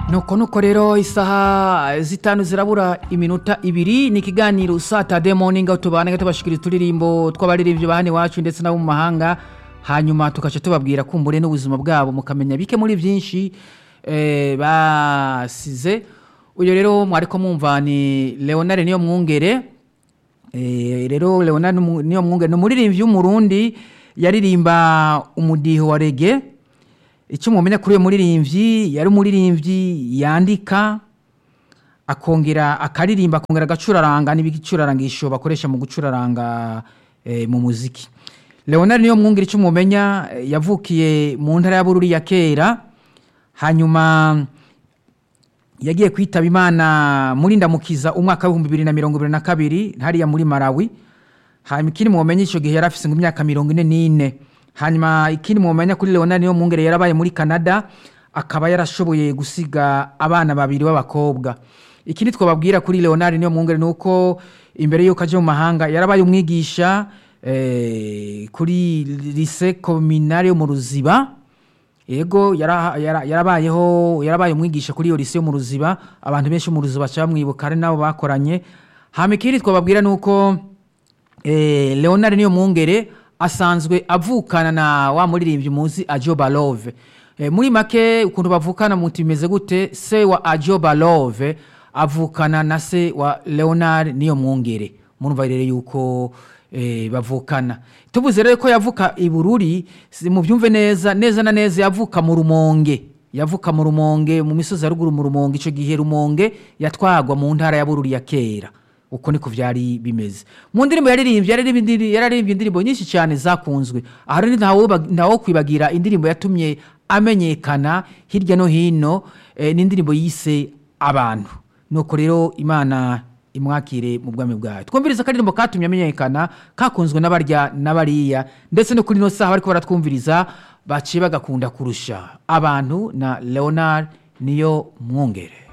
nuko nuko rero isaha zitanu zirabura iminota ibiri ni ikiganiro satade morning aho tubana tubashikiriza uturirimbo tw'abaririmbyi ba hano iwacu ndetse n'abo mu mahanga hanyuma tugaca tubabwira kumbure n'ubuzima bwabo mukamenya bike muri byinshi eh, basize uyu rero mwariko mwumva ni leonard niyo mwungere Eh, rero leonard Mu- niyo mwungere ni umuririmbyi w'umurundi yaririmba umudiho wa rege icyo mumenya kuri uyu muririmbyi yari umuririmbyi yandika akongera akaririmba akongera agacuraranga n'ibicurarangisho bakoresha mu gucuraranga eh, mu muziki leonard niyo mwungere icyo mumenya eh, yavukiye mu ntara ya bururi ya kera hanyuma yagiye kwitaba imana muri ndamukiza umwaka w'ibihumbi bibiri na mirongo ibiri na kabiri hariya muri malawi hanyuma ikindi mumenye icyo gihe yari afite imyaka mirongo ine n'ine hanyuma ikindi mumenya kuri leonard niyo mwungere yarabaye muri canada akaba yarashoboye gusiga abana babiri b'abakobwa ikindi twababwira kuri leonard niyo mwungere ni uko imbere y'uko ajya mu mahanga yarabaye umwigisha eh, kuri lise kominari yo mu ruziba yego yara- yara- yarabayeho yarabaye umwigisha kuri iyo lise yo mu ruziba abantu benshi mu ruziba baca bamwibuka ari nabo bakoranye hama ikindi twababwira ni uko eh, leonard niyo mwungere asanzwe avukana na wa muririmbyi muzi ajoba love eh, muri make ukuntu bavukana muti bimeze gute se wa ajoba love avukana na se wa leonard niyo mwungere murumva rero yuko eh, bavukana tuvuze rero ko yavuka i bururi si- mubyumve neza neza na neza yavuka mu rumonge yavuka mu rumonge mu misozi ya ruguru mu rumonge icyo gihe rumonge yatwagwa mu ntara ya bururi ya kera uko niko byari bimeze mu ndirimbo yaririmbye yaririmbye indiri- yararimbye indirimbo nyinshi cyane zakunzwe aha rero ntawo- ntawo kwibagira indirimbo yatumye amenyekana hirya no hino eh, ni indirimbo yise abantu nuko rero imana imwakire mu bwami bwayo twumviriza akaririmbo katumye amenyekana kakunzwe n'abarya n'abariya ndetse no kuri ino saha bariko baratwumviriza baciye bagakunda kurusha abantu na leonard niyo mwungere